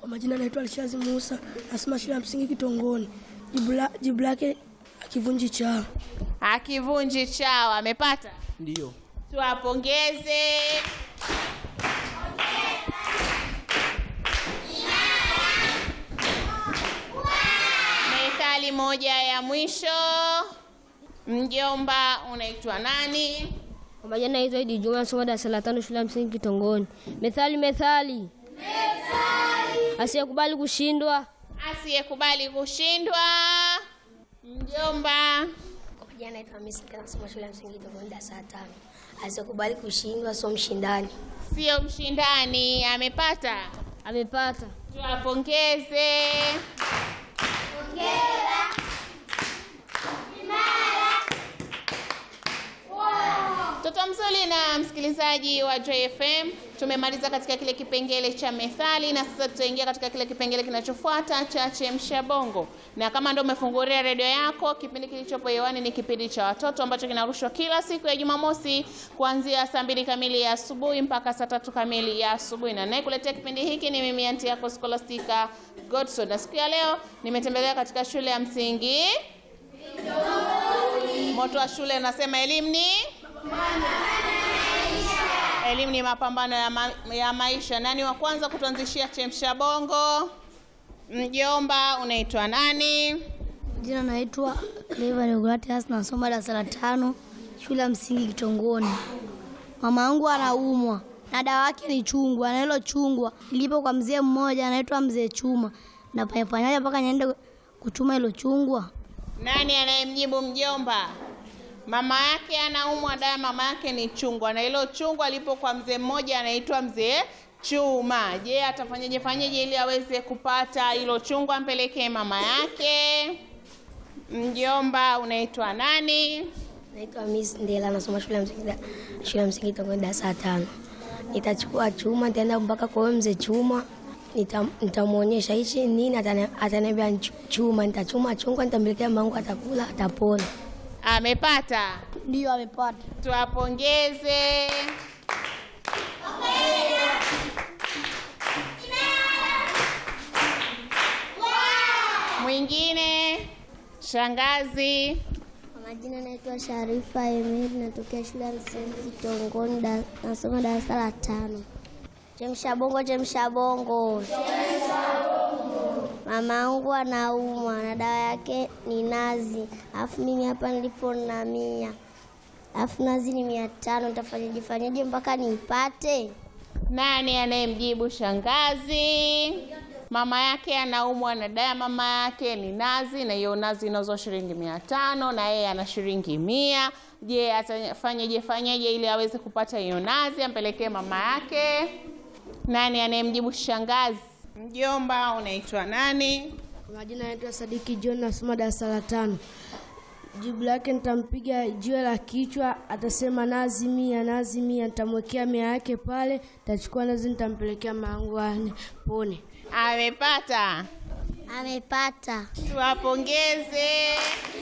Kwa majina naitwa Alishazi Musa, nasoma shule ya msingi Kitongoni. Jibu la- Jibu lake akivunji chao. Akivunji chawa amepata. Ndio. Tuwapongeze. Methali moja ya mwisho. Mjomba unaitwa nani? Kwa majina naitwa Idi Juma, nasoma darasa la tano shule ya msingi Kitongoni. Methali, methali, asiyekubali kushindwa. Asiyekubali kushindwa. Mjomba Kwa majina naitwa Hamisi Kila, nasoma shule ya msingi Kitongoni darasa la tano. Asiyekubali kushindwa sio mshindani. sio mshindani, amepata. Amepata. Tuwapongeze. Mtoto mzuri na msikilizaji wa JFM, tumemaliza katika kile kipengele cha methali na sasa tutaingia katika kile kipengele kinachofuata cha chemsha bongo. Na kama ndio umefungulia redio yako, kipindi kilichopo hewani ni kipindi cha watoto ambacho kinarushwa kila siku ya Jumamosi kuanzia saa mbili kamili ya asubuhi mpaka saa tatu kamili ya asubuhi, na nayekuletea kipindi hiki ni mimi anti yako Scholastica Godson, na siku ya leo nimetembelea katika shule ya msingi Moto wa shule unasema elimu ni elimu ni mapambano ya, ma ya maisha. Nani wa kwanza kutuanzishia chemsha bongo? Mjomba, unaitwa nani? Jina naitwa Clever Regulatius, nasoma darasa la tano shule ya msingi Kitongoni. Mama yangu anaumwa na dawa yake ni chungwa, na hilo chungwa lipo kwa mzee mmoja anaitwa mzee Chuma. Nafanyafanyaje mpaka niende kuchuma hilo chungwa? Nani anayemjibu mjomba? Mama yake anaumwa, dawa mama yake ni chungwa, na hilo chungwa lipo kwa mzee mmoja anaitwa mzee Chuma. Je, atafanyaje fanyaje ili aweze kupata hilo chungwa ampelekee mama yake? Mjomba, unaitwa nani? Naitwa Miss Ndela, nasoma shule ya msingi shule ya msingi Kitongoni darasa la tano. Nitachukua chuma, nitaenda mpaka kwa huyo mzee Chuma, nita- nitamwonyesha hichi nini, atani- ataniambia ni chu- chuma. Nitachuma chungwa, nitampelekea mamangu, atakula, atapona. Amepata. Ndio amepata. Tuwapongeze. Mwingine shangazi. Kwa majina naitwa Sharifa Emir, natokea shule ya msingi Kitongoni, da- nasoma darasa la tano. Chemsha bongo, chemsha bongo. Mama yangu anaumwa na dawa yake ni nazi, alafu mimi hapa nilipo na mia, alafu nazi ni mia tano. Nitafanyaje fanyaje mpaka niipate? Nani anayemjibu shangazi? Mama yake anaumwa na dawa, mama yake ni nazi, na hiyo nazi inauzwa shilingi mia tano na yeye ana shilingi mia. Je, atafanyeje fanyeje ili aweze kupata hiyo nazi ampelekee mama yake? Nani anayemjibu shangazi? Mjomba, unaitwa nani? Kwa majina naitwa Sadiki John, nasoma darasa la tano. Jibu lake nitampiga jiwe la kichwa, atasema nazi mia, nazi mia. Nitamwekea mia yake pale, nitachukua nazi, nitampelekea mamangu ane pone. Amepata. Amepata. Tuwapongeze.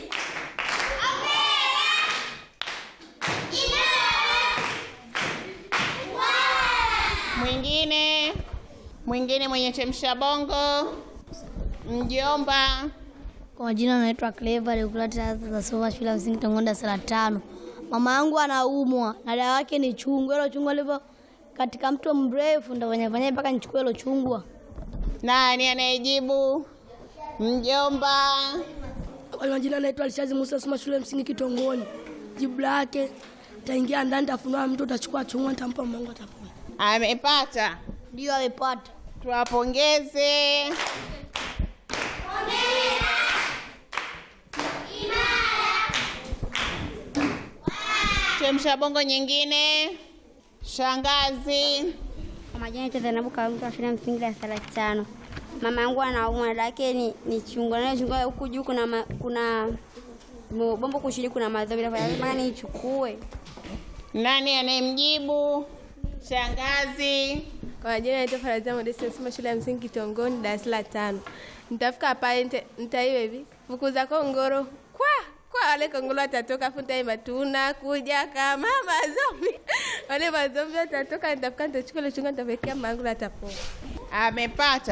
Mwingine mwingine mwenye chemsha bongo, mjomba. Kwa majina naitwa Clever Regulatius, nasoma shule ya msingi Kitongoni darasa la tano. Mama yangu anaumwa na dawa yake ni chungwa. Hilo chungwa lipo katika mto mrefu, nitafanya mpaka nichukue hilo chungwa. Nani anayejibu? Mjomba. Kwa majina naitwa Alishazi Musa, nasoma shule ya msingi Kitongoni. Jibu lake taingia ndani, tafunua mtu, utachukua chungwa, nitampa mamangu, atapona. Amepata. Ndio amepata. Tuwapongeze. Chemsha bongo nyingine. Shangazi. Kwa majina naitwa Zainabu Karuta, shule ya msingi darasa la tano. Mama yangu anaumwa, dada yake ni, ni chungwa. Na chungwa huku juu kuna ma, kuna mo- bombo kushini, kuna madhambi. Lazima niichukue. Nani anayemjibu? Shangazi. Kwa majina naitwa Farazia Modesti, nasoma shule ya msingi Kitongoni, darasa la tano. Nitafika pale nita- nitaiba hivi fukuza kongoro kwa kwa wale kongoro watatoka, afu nitaimba tunakuja kama mazombi. Wale mazombi watatoka, nitafika nitachukua ile chunga, nitapelekea mangu atapona. Amepata.